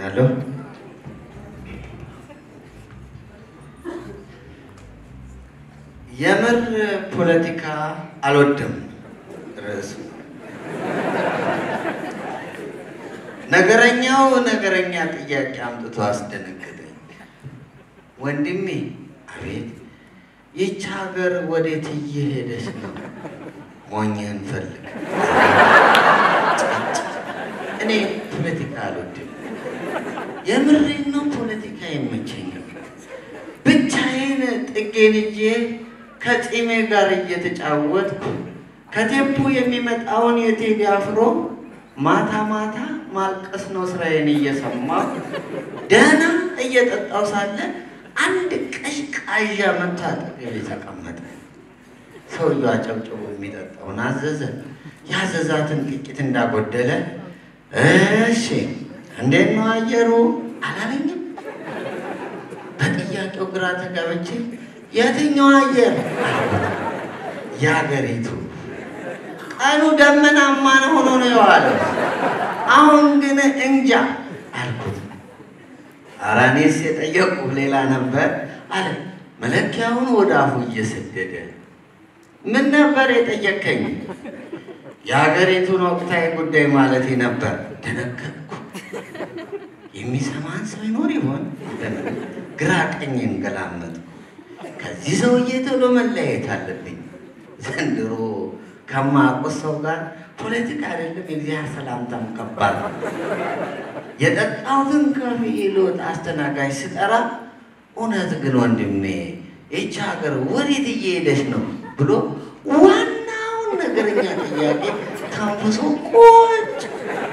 አመሰግናለሁ። የምር ፖለቲካ አልወድም ርዕሱ። ነገረኛው ነገረኛ ጥያቄ አምጥቶ አስደነገጠኝ። ወንድሜ፣ አቤት፣ ይህች ሀገር ወዴት እየሄደች ነው? ሞኝህን ፈልግ። እኔ ፖለቲካ አልወድም። የምሬን ነው። ፖለቲካ አይመቸኝም። ብቻዬን ጥጌን ይዤ ከጺሜ ጋር እየተጫወትኩ ከቴፑ የሚመጣውን የቴዲ አፍሮ ማታ ማታ ማልቀስ ነው ስራዬን እየሰማሁ ደህና እየጠጣው ሳለ አንድ ቀዥቃዣ መጥቶ አጠገቤ ተቀመጠ። ሰውየው አጨብጭቦ የሚጠጣውን አዘዘ። ያዘዛትን ጥቂት እንዳጎደለ እሺ እንዴት ነው አየሩ አላለኝም። በጥያቄው ግራ ተጋብቼ የትኛው አየር የአገሪቱ ቀኑ ደመናማ ሆኖ ነው የዋለው። አሁን ግን እንጃ አልኩት። ኧረ እኔስ የጠየቁህ ሌላ ነበር አለ መለኪያውን ወደ አፉ እየሰደደ። ምን ነበር የጠየከኝ? የሀገሪቱን ወቅታዊ ጉዳይ ማለቴ ነበር። ደነገጥኩ። የሚሰማን ሰው ይኖር ይሆን? ግራ ቀኝን ገላመጥኩ። ከዚህ ሰውዬ ቶሎ መለያየት አለብኝ። ዘንድሮ ከማያውቁት ሰው ጋር ፖለቲካ አይደለም የእግዚአብሔር ሰላምታም ከባድ ነው። የጠጣሁትን ከፍዬ ልወጣ አስተናጋጅ ስጠራ እውነት ግን ወንድሜ ይቺ ሀገር ወዴት እየሄደች ነው ብሎ ዋናውን ነገረኛ ጥያቄ ተንፍሶ ቁጭ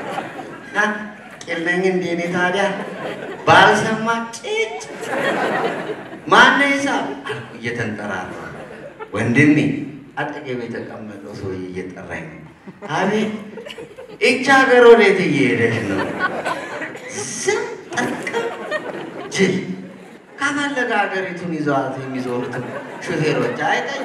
ቄለኝ እንደ እኔ ታዲያ ባልሰማ ጭጭ ማነ ሂሳብ አልኩ እየተንጠራራ ወንድሜ አጠገቤ የተቀመጠው ሰውዬ እየጠራኝ ነው። አቤት ይቺ ሀገር ወዴት እየሄደች ነው? ዝም ጠርቅም ጅል ካፈለገ ሀገሪቱን ይዘዋት የሚዞሩትን ሹፌሮች አይጠይቅ።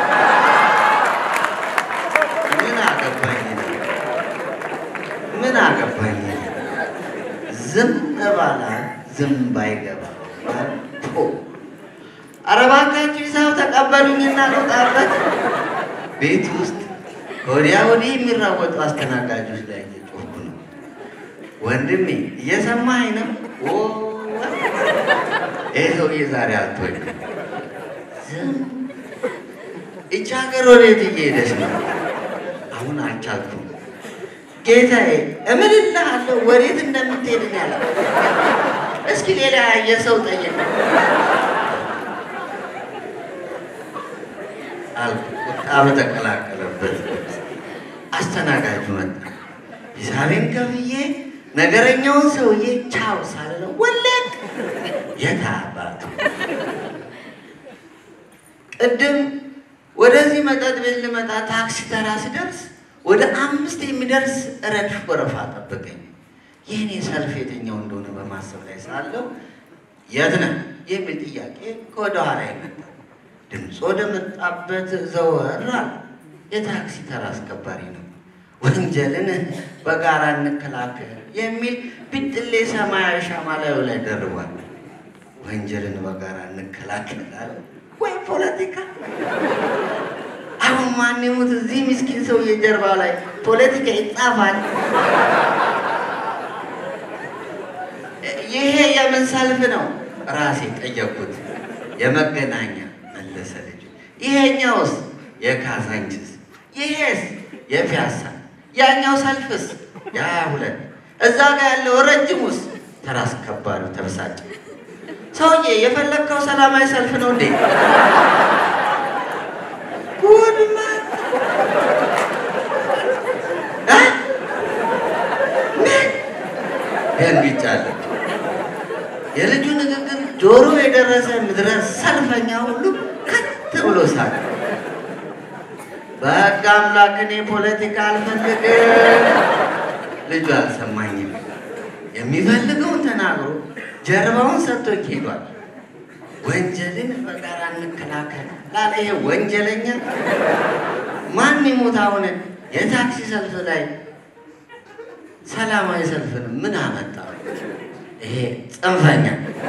ምን አገባኝ ነው? ምን አገባኝ ነው? ዝም ባላ ዝም ባይገባ ኧረ እባካችሁ ሂሳብ ተቀበሉኝና ልውጣበት። ቤት ውስጥ ወዲያ ወዲህ የሚራወጡ አስተናጋጆች ላይ እየጮኩ ነው። ወንድሜ እየሰማኸኝ ነው? ይህ ሰውዬ ዛሬ አልቶኝ ዝም ይቺ ሀገር ወዴት እየሄደች ነው? አሁን አልቻልኩም። ጌታዬ እምልልሃለሁ ወዴት እንደምትሄድ ያለ እስኪ ሌላ የሰው ጠይቅ አልኩ። ቁጣ በተቀላቀለበት አስተናጋጁ መጣ። ሂሳቤን ከፍዬ ነገረኛውን ሰውዬ ቻው ሳልለው ወለቅ። የት አባቱ ቅድም ወደዚህ መጠጥ ቤት ልመጣ ታክሲ ተራ ስደርስ ወደ አምስት የሚደርስ ረድፍ ወረፋ ጠበቀኝ። ይህኔ ሰልፍ የትኛው እንደሆነ በማሰብ ላይ ሳለው የት ነህ የሚል ጥያቄ ከወደ ኋላ ይመጣ። ድምፅ ወደ መጣበት ዘወር አለ። የታክሲ ተራ አስከባሪ ነው። ወንጀልን በጋራ እንከላከል የሚል ቢጥሌ ሰማያዊ ሻማ ላዩ ላይ ደርቧል። ወንጀልን በጋራ እንከላከላል ወይ ፖለቲካ? አሁን ማን ይሙት እዚህ ምስኪን ሰውዬ ጀርባ ላይ ፖለቲካ ይጻፋል። ይሄ የምን ሰልፍ ነው? ራሴ ጠየቅኩት። የመገናኛ መለሰ ልጁ። ይሄኛውስ የካዛንችስ፣ ይሄስ የፒያሳ፣ ያኛው ሰልፍስ የሀያ ሁለት እዛ ጋር ያለው ረጅሙስ ተራ አስከባሪው ተበሳጨ። ሰውዬ የፈለግከው ሰላማዊ ሰልፍ ነው እንዴ? ጉድ መጣ። ምን ደንግጫለሁ። የልጁ ንግግር ጆሮ የደረሰ ምድረ ሰልፈኛ ሁሉ ከት ብሎ ሳቅ። በሕግ አምላክ እኔ ፖለቲካ አልፈልግም። ልጁ አልሰማኝም። የሚፈልገውን ተናግሮ ጀርባውን ሰጥቶኝ ሄዷል። ወንጀልን በጋራ እንከላከል ላለ ይሄ ወንጀለኛ ማን ይሙት አሁን የታክሲ ሰልፍ ላይ ሰላማዊ ሰልፍን ምን አመጣው? ይሄ ጽንፈኛ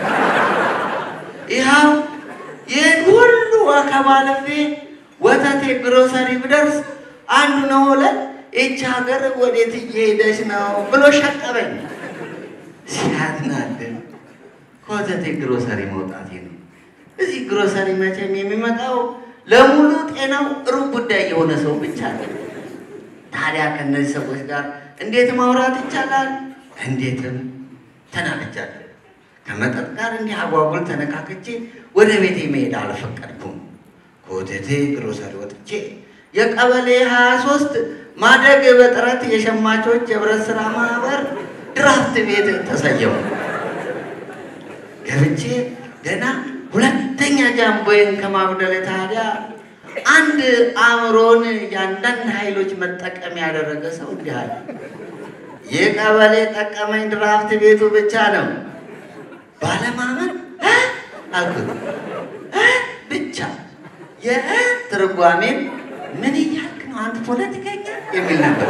ይኸው ይህን ሁሉ አከባለፌ ወተቴ ግሮሰሪ ብደርስ አንዱ ነው ለን ይቺ ሀገር ወዴት እየሄደች ነው ብሎ ሸቀበኝ። ሲያናድን ከወተቴ ግሮሰሪ መውጣቴ ነው። እዚህ ግሮሰሪ መቼም የሚመጣው ለሙሉ ጤናው ሩብ ጉዳይ የሆነ ሰው ብቻ ነው። ታዲያ ከእነዚህ ሰዎች ጋር እንዴት ማውራት ይቻላል? እንዴትም ተናግጃለሁ። ከመጠጥ ጋር እንዲህ አጓጉል ተነካክቼ ወደ ቤቴ መሄድ አልፈቀድኩም። ከወተቴ ግሮሰሪ ወጥቼ የቀበሌ 23 ማደግ በጥረት የሸማቾች የህብረት ስራ ማህበር ድራፍት ቤት ተሰየሙ። ገብቼ ገና ሁለተኛ ጃምቦዬን ከማጉደል ታዲያ አንድ አእምሮን የአንዳንድ ኃይሎች መጠቀም ያደረገ ሰው እንዲህ አለ። ይህ ቀበሌ ጠቀመኝ ድራፍት ቤቱ ብቻ ነው። ባለማመን እ አልኩት እ ብቻ የእ ትርጓሜም ምን እያልክ ነው አንተ ፖለቲከኛ የሚል ነበር።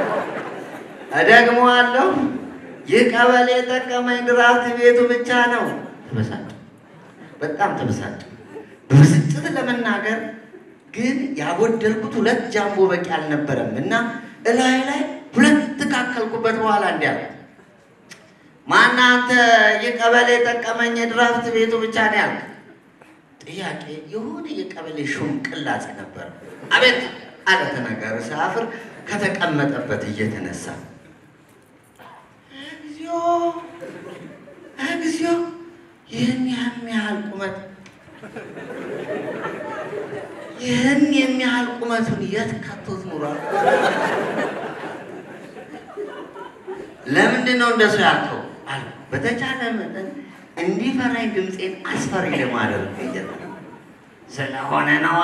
እደግመዋለሁ። ይህ ቀበሌ ጠቀመኝ ድራፍት ቤቱ ብቻ ነው። ተበሳጭ በጣም ተበሳጭ። በብስጭት ለመናገር ግን ያጎደልኩት ሁለት ጃምቦ በቂ አልነበረም እና እላይ ላይ ሁለት ካከልኩበት በኋላ እንዲያለ ማን አንተ የቀበሌ ጠቀመኝ የድራፍት ቤቱ ብቻ ነው ያልክ? ጥያቄ የሆነ የቀበሌ ሹም ቅላጼ ነበር። አቤት አለ ተናጋሪ ሳፍር ከተቀመጠበት እየተነሳ እግዚኦ እግዚኦ ይህን የሚያህል ቁመት ይህን የሚያህል ቁመቱን የት ከቶት ኑሯል? ለምንድን ነው እንደሱ ያልከው? አለ በተቻለ መጠን እንዲፈራኝ ድምፄን አስፈሪ ለማድረግ እየጠ ስለሆነ ነዋ።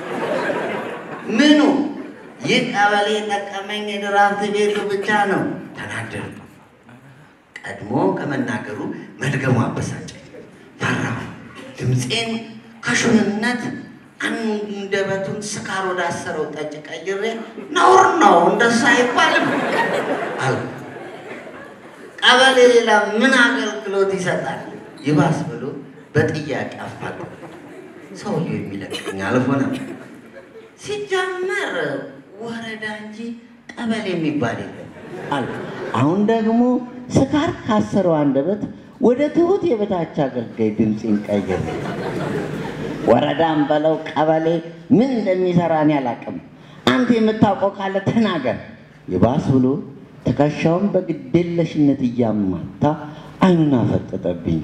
ምኑ ይህ ቀበሌ ጠቀመኝ የድራፍት ቤቱ ብቻ ነው። ተናደድኩ። ቀድሞ ከመናገሩ መድገሙ አበሳጨኝ። ፈራሁ። ድምፄን ከሹምነት አንደበቱን ስካር ወዳሰረው ጠጅ ቀይሬ ነውር ነው እንደሱ አይባልም አልኩ። ቀበሌ ሌላ ምን አገልግሎት ይሰጣል? ይባስ ብሎ በጥያቄ አፋጠ። ሰውየው የሚለቀኝ አልሆነም። ሲጀመር ወረዳ እንጂ ቀበሌ የሚባል የለም አልኩ። አሁን ደግሞ ስካር ካሰረው አንደበት ወደ ትሁት የበታች አገልጋይ ድምፄን ቀይሬ ወረዳም በለው ቀበሌ ምን እንደሚሰራ እኔ አላውቅም። አንተ የምታውቀው ካለ ተናገር። ይባስ ብሎ ትከሻውን በግዴለሽነት እያማታ አይኑን አፈጠጠብኝ።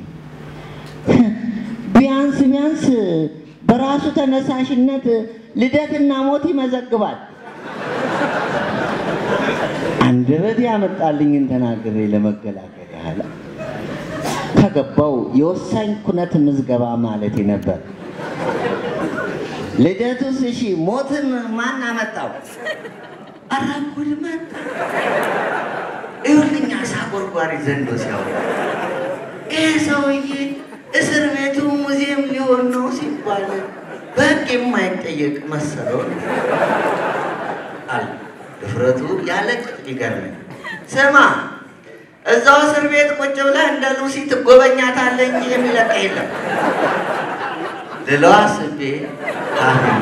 ቢያንስ ቢያንስ በራሱ ተነሳሽነት ልደትና ሞት ይመዘግባል። አንደበት ያመጣልኝን ተናግሬ ለመገላገል ያህል ከገባው የወሳኝ ኩነት ምዝገባ ማለቴ ነበር። ልደቱስ እሺ፣ ሞትን ማን አመጣው? ኧረ ጉድ መጣ። ይኸውልኝ አሳ ጎርጓሪ ዘንዶ ሲያወራ ይህ ሰውዬ እስር ቤቱ ሙዚየም ሊሆን ነው ሲባል በሕግ የማይጠየቅ መሰለው አለ። ድፍረቱ ያለ ቅጥ ሊገርመኝ። ስማ እዛው እስር ቤት ቁጭ ብለህ እንደ ሉሲ ትጎበኛታለህ እንጂ የሚለቀ የለም ልለው አስቤ አሁን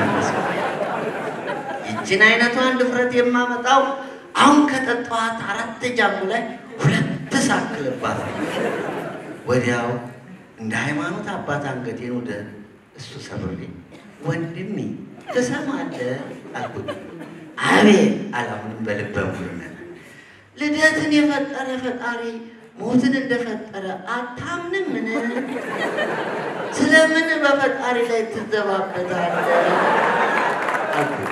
ይችን አይነቷን ድፍረት የማመጣው አሁን ከጠጣኋት አራት ጃሙ ላይ ሁለት ሳክልባት ወዲያው እንደ ሃይማኖት አባት አንገቴን ወደ እሱ ሰብሬ ወንድሜ ትሰማለህ አልኩት። አቤት አላሁንም በልበ ሙሉነት ልደትን የፈጠረ ፈጣሪ ሞትን እንደፈጠረ አታምንም? ምን ስለምን በፈጣሪ ላይ ትዘባበታለህ? አልኩት።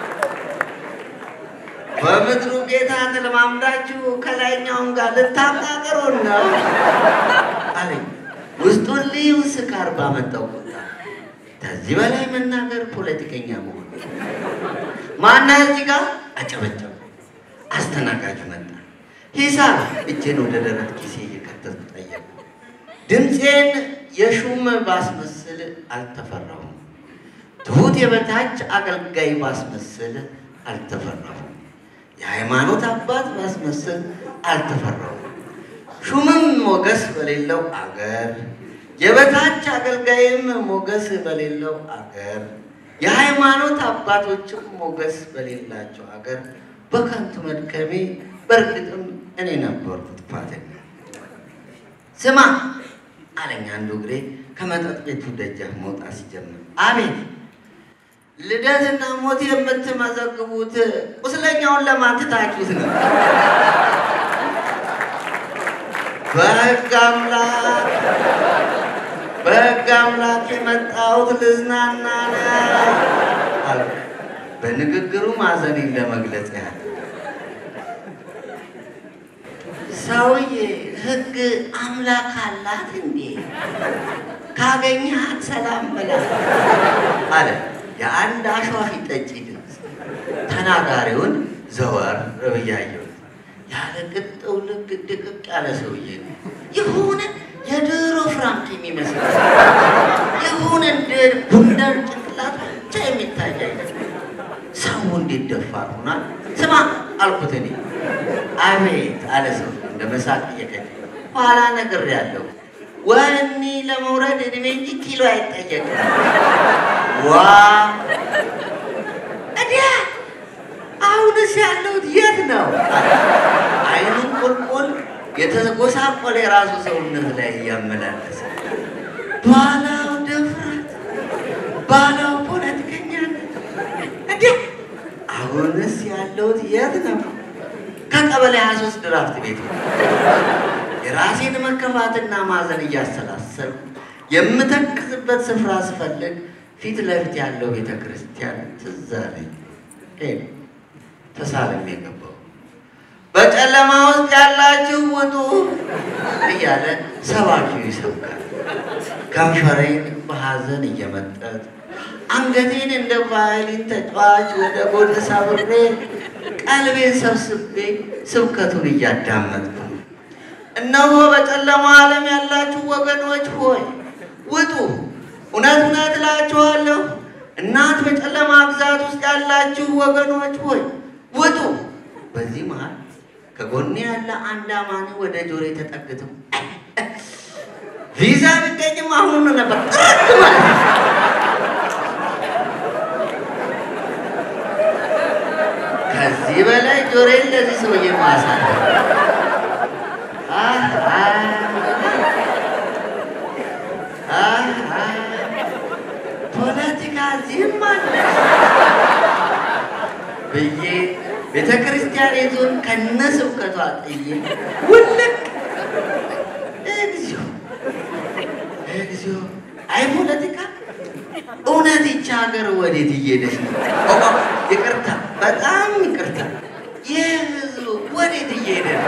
በምድሩ ጌታ ተለማምዳችሁ ከላይኛውን ጋር ልታቃቅሩን ነው አለኝ። ውስጡን ልዩ ስካር ባመጣው ቁጣ ከዚህ በላይ መናገር ፖለቲከኛ መሆን ማና እዚህ ጋር አጨበጨቡ። አስተናጋጁ መጣ። ሂሳብ እጄን ወደ ደረት ኪሴ እየከተቱ ጠየቁ። ድምፄን የሹም ባስመስል አልተፈራሁም። ትሁት የበታች አገልጋይ ባስመስል አልተፈራሁም። የሃይማኖት አባት ባስመስል አልተፈራሁም። ሹምም ሞገስ በሌለው አገር፣ የበታች አገልጋይም ሞገስ በሌለው አገር፣ የሃይማኖት አባቶችም ሞገስ በሌላቸው አገር በከንቱ መድከሜ በእርግጥም እኔ ነበርኩ ጥፋተኛ። ስማ አለኝ አንዱ እግሬ ከመጠጥ ቤቱ ደጃፍ መውጣት ሲጀምር፣ አቤት ልደትና ሞት የምትመዘግቡት ቁስለኛውን ለማትታችሁት ነው። በሕግ አምላክ በሕግ አምላክ የመጣሁት ልዝናና ነው አልኩ። በንግግሩ ማዘኔን ለመግለጽ ያህል ሰውዬ ሕግ አምላክ አላት እንዴ? ካገኘሃት ሰላም በላት አለ የአንድ አሸዋፊ ጠጪ ድምፅ። ተናጋሪውን ዘወር ብዬ አየሁት። ያለ ቅጠው ልክ ድቅቅ ያለ ሰውዬ ነው። የሆነ የድሮ ፍራንክ የሚመስል የሆነ እንደ ቡንደር ጭንቅላት ብቻ የሚታይ አይነት ሰው እንዴት ደፋር ሆኗል? ስማ አልኩት እኔ። አቤት አለ ሰው እንደ መሳቅ እየቀኘ ኋላ ነግሬያለሁ። ወህኒ ለመውረድ እድሜ እንጂ ኪሎ አይጠየቅም። ዋ እዲያ አሁንስ ያለሁት የት ነው? አይኑን ቁልቁል የተጎሳቆለ የራሱ ሰውነት ላይ እያመላለሰ ባላው ድፍረት፣ ባላው ፖለቲከኛነት። እንዴ አሁንስ ያለሁት የት ነው? ከቀበሌ 23 ድራፍት ቤት ነው። የራሴን መከፋትና ማዘን እያሰላሰልኩ የምተክዝበት ስፍራ ስፈልግ ፊት ለፊት ያለው ቤተ ክርስቲያን ትዝ አለኝ። ሄድ ተሳልሜ የገባው በጨለማ ውስጥ ያላችሁ ውጡ እያለ ሰባኪው ይሰብካል። ከንፈሬን በሐዘን እየመጠጥ አንገቴን እንደ ቫዮሊን ተጫዋች ወደ ጎን ሳብሬ ቀልቤን ሰብስቤ ስብከቱን እያዳመጥኩ ነው። እነሆ በጨለማ ዓለም ያላችሁ ወገኖች ሆይ ውጡ፣ እውነት እውነት እላችኋለሁ እናት በጨለማ ግዛት ውስጥ ያላችሁ ወገኖች ሆይ ውጡ። በዚህ መሃል ከጎኔ ያለ አንድ አማኒ ወደ ጆሮዬ ተጠግተው ቪዛ ቢገኝም አሁኑን ነበር ጥርት ማለት ነው። ከዚህ በላይ ጆሮዬን ለዚህ ሰውዬ ማሳለፍ ፖለቲካ እዚህም አለ ብዬ ቤተ ክርስቲያን ይዞን ከነ ስብከቷ ጥዬ ውልቅ። እግዚኦ እግዚኦ! አይ ፖለቲካ እውነት ይቺ ሀገር ወዴት እየሄደች ነው? ይቅርታ፣ በጣም ይቅርታ። ይህ ህዝቡ ወዴት እየሄደ ነው?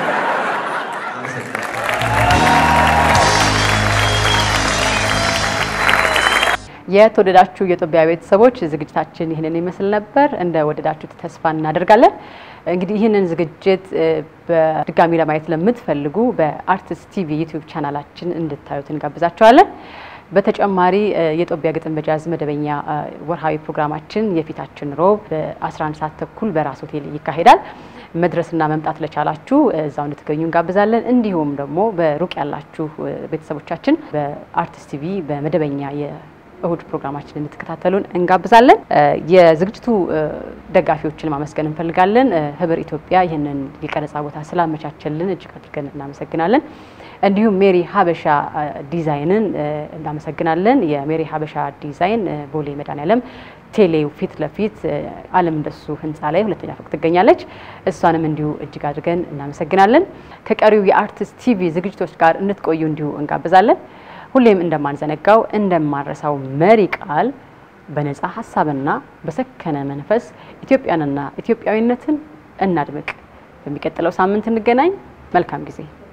የተወደዳችሁ የኢትዮጵያ ቤተሰቦች ዝግጅታችን ይህንን ይመስል ነበር። እንደ ወደዳችሁት ተስፋ እናደርጋለን። እንግዲህ ይህንን ዝግጅት በድጋሚ ለማየት ለምትፈልጉ በአርትስ ቲቪ ዩቲዩብ ቻናላችን እንድታዩት እንጋብዛችኋለን። በተጨማሪ የጦቢያ ግጥም በጃዝ መደበኛ ወርሃዊ ፕሮግራማችን የፊታችን ሮብ በ11 ሰዓት ተኩል በራስ ሆቴል ይካሄዳል። መድረስና መምጣት ለቻላችሁ እዛው እንድትገኙ እንጋብዛለን። እንዲሁም ደግሞ በሩቅ ያላችሁ ቤተሰቦቻችን በአርትስ ቲቪ በመደበኛ እሁድ ፕሮግራማችን እንድትከታተሉን እንጋብዛለን። የዝግጅቱ ደጋፊዎችን ማመስገን እንፈልጋለን። ህብር ኢትዮጵያ ይህንን የቀረጻ ቦታ ስላመቻቸልን እጅግ አድርገን እናመሰግናለን። እንዲሁም ሜሪ ሀበሻ ዲዛይንን እናመሰግናለን። የሜሪ ሀበሻ ዲዛይን ቦሌ መድኃኔዓለም ቴሌው ፊት ለፊት አለም እንደሱ ህንፃ ላይ ሁለተኛ ፎቅ ትገኛለች። እሷንም እንዲሁ እጅግ አድርገን እናመሰግናለን። ከቀሪው የአርትስ ቲቪ ዝግጅቶች ጋር እንድትቆዩ እንዲሁ እንጋብዛለን። ሁሌም እንደማንዘነጋው እንደማንረሳው መሪ ቃል በነፃ ሀሳብና በሰከነ መንፈስ ኢትዮጵያንና ኢትዮጵያዊነትን እናድምቅ። በሚቀጥለው ሳምንት እንገናኝ። መልካም ጊዜ